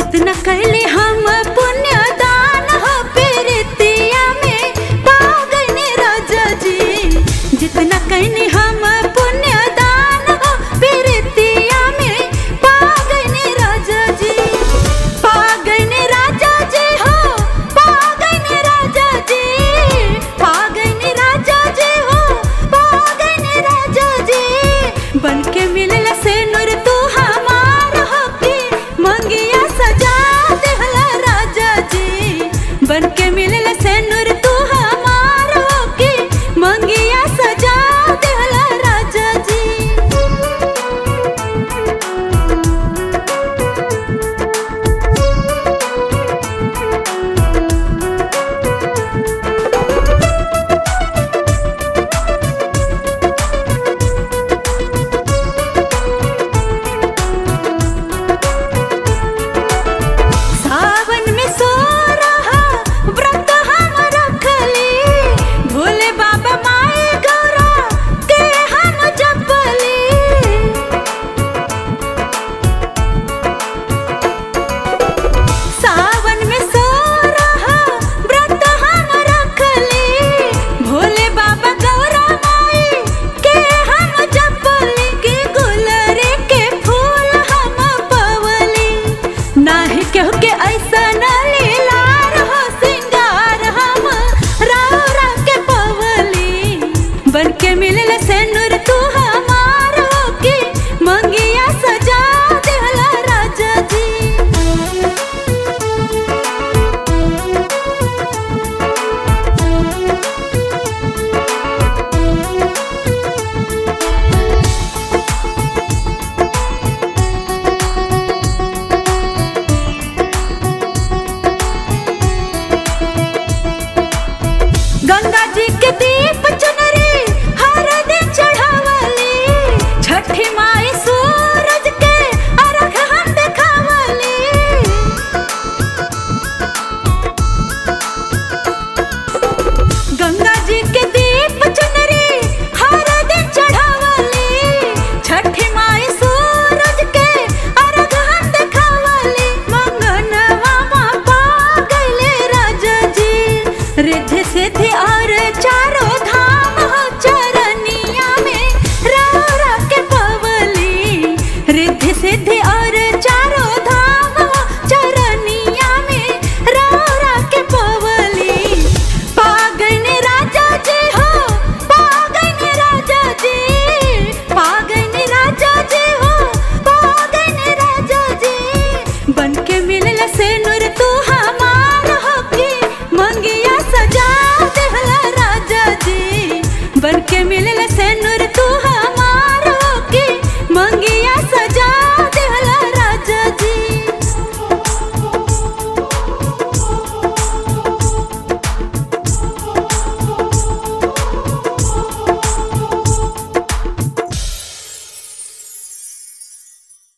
जितना कैले हम पुण्य दान हो प्रीतिया में पागने राजा जी जितना कैने हम पुण्य दान हो प्रीतिया में पागने राजा जी पागने राजा जी हो पागने राजा जी पागने राजा जी हो पागने राजा जी बन के मिलला से नूर तू हमार हो की मंगिया सजा देहला राजा जी बन के मिलला से नूर तू हमार हो की मंगिया सजा देहला राजा जी सावन में सो रहा व्रत हम रखली भोले बाबा माए गौरा के हम जपली सावन में सो रहा व्रत हम रखली भोले बाबा गौरा माई के हम जपली के गुलरे के फूल हम पवली नाही केहू के ऐसा न लीलार हो सिंगार हम राव राव के पवली बन के मिलल से नूर तू हमार हो की मंगिया सजा देहला राजा जी गंगा जी के दीप